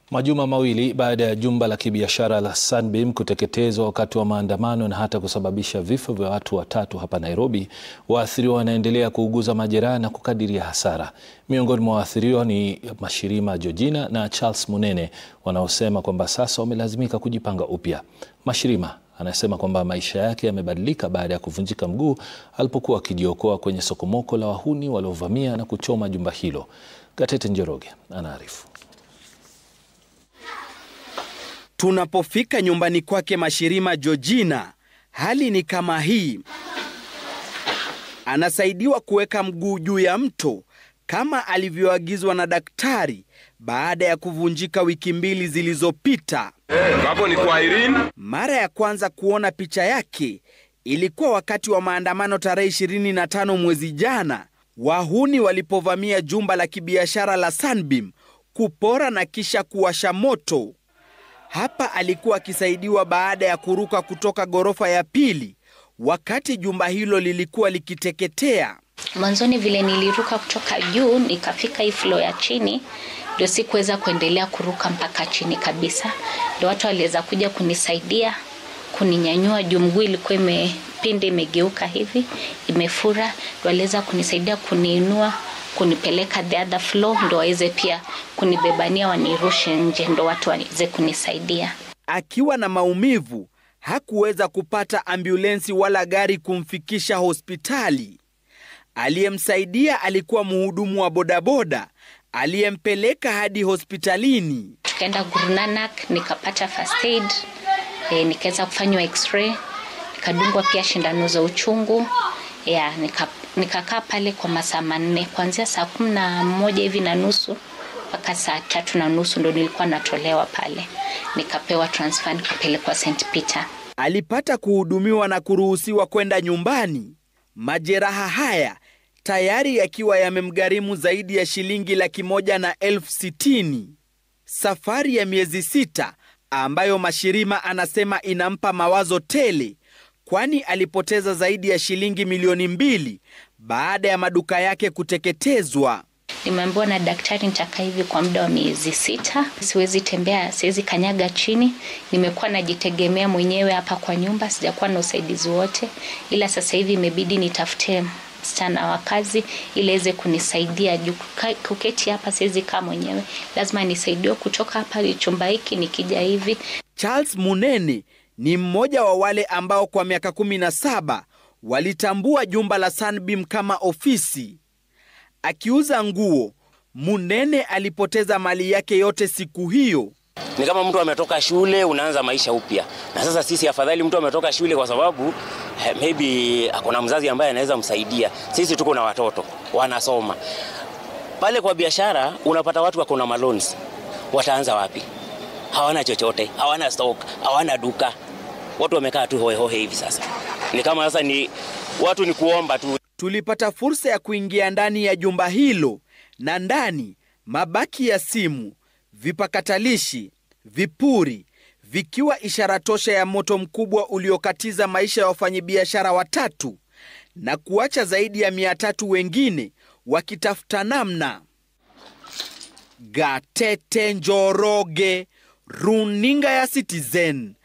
Majuma mawili baada ya jumba la kibiashara la Sunbeam kuteketezwa wakati wa maandamano na hata kusababisha vifo vya watu watatu hapa Nairobi, waathiriwa wanaendelea kuuguza majeraha na kukadiria hasara. Miongoni mwa waathiriwa ni Mashirima Georgina na Charles Munene wanaosema kwamba sasa wamelazimika kujipanga upya. Mashirima anasema kwamba maisha yake yamebadilika baada ya kuvunjika mguu alipokuwa akijiokoa kwenye sokomoko la wahuni waliovamia na kuchoma jumba hilo. Gatete Njoroge anaarifu. Tunapofika nyumbani kwake Mashirima Georgina, hali ni kama hii. Anasaidiwa kuweka mguu juu ya mto kama alivyoagizwa na daktari baada ya kuvunjika wiki mbili zilizopita. Hapo ni kwa Irene. Mara ya kwanza kuona picha yake ilikuwa wakati wa maandamano tarehe 25 mwezi jana, wahuni walipovamia jumba la kibiashara la Sunbeam kupora na kisha kuwasha moto. Hapa alikuwa akisaidiwa baada ya kuruka kutoka ghorofa ya pili wakati jumba hilo lilikuwa likiteketea. Mwanzoni vile niliruka kutoka juu nikafika hii floor ya chini, ndio sikuweza kuendelea kuruka mpaka chini kabisa. Ndio watu waliweza kuja kunisaidia kuninyanyua juu mguu ilikuwa imepinda imegeuka hivi imefura, ndio waliweza kunisaidia kuniinua kunipeleka the other floor, ndo waweze pia kunibebania wanirushe nje, ndo watu waweze kunisaidia. Akiwa na maumivu, hakuweza kupata ambulensi wala gari kumfikisha hospitali. Aliyemsaidia alikuwa mhudumu wa bodaboda aliyempeleka hadi hospitalini. Tukaenda Guru Nanak nikapata first aid e, nikaweza kufanywa x-ray nikadungwa pia shindano za uchungu ya nika nikakaa pale kwa masaa manne kuanzia saa kumi na moja hivi na nusu mpaka saa tatu na nusu ndo nilikuwa natolewa pale, nikapewa transfer nikapelekwa St Peter. Alipata kuhudumiwa na kuruhusiwa kwenda nyumbani. Majeraha haya tayari yakiwa yamemgharimu zaidi ya shilingi laki moja na elfu sitini. Safari ya miezi sita ambayo Mashirima anasema inampa mawazo tele kwani alipoteza zaidi ya shilingi milioni mbili baada ya maduka yake kuteketezwa. Nimeambiwa na daktari nitakaa hivi kwa muda wa miezi sita, siwezi tembea, siwezi kanyaga chini. Nimekuwa najitegemea mwenyewe hapa kwa nyumba, sijakuwa na usaidizi wote, ila sasa hivi imebidi nitafute msichana wa kazi ili aweze kunisaidia juu kuketi hapa siwezi kaa mwenyewe, lazima nisaidiwe kutoka hapa chumba hiki nikija hivi. Charles Munene ni mmoja wa wale ambao kwa miaka 17 walitambua jumba la Sunbeam kama ofisi. Akiuza nguo, Munene alipoteza mali yake yote siku hiyo. Ni kama mtu ametoka shule, unaanza maisha upya. Na sasa sisi afadhali mtu ametoka shule kwa sababu maybe akona mzazi ambaye anaweza msaidia. Sisi tuko na watoto wanasoma pale. Kwa biashara unapata watu wako na malons, wataanza wapi? Hawana chochote, hawana stock, hawana duka, watu wamekaa tu hohehohe hivi. Sasa ni kama sasa ni watu ni kuomba tu. Tulipata fursa ya kuingia ndani ya jumba hilo, na ndani mabaki ya simu, vipakatalishi, vipuri vikiwa ishara tosha ya moto mkubwa uliokatiza maisha ya wafanyabiashara watatu na kuacha zaidi ya mia tatu wengine wakitafuta namna. Gatete Njoroge, runinga ya Citizen,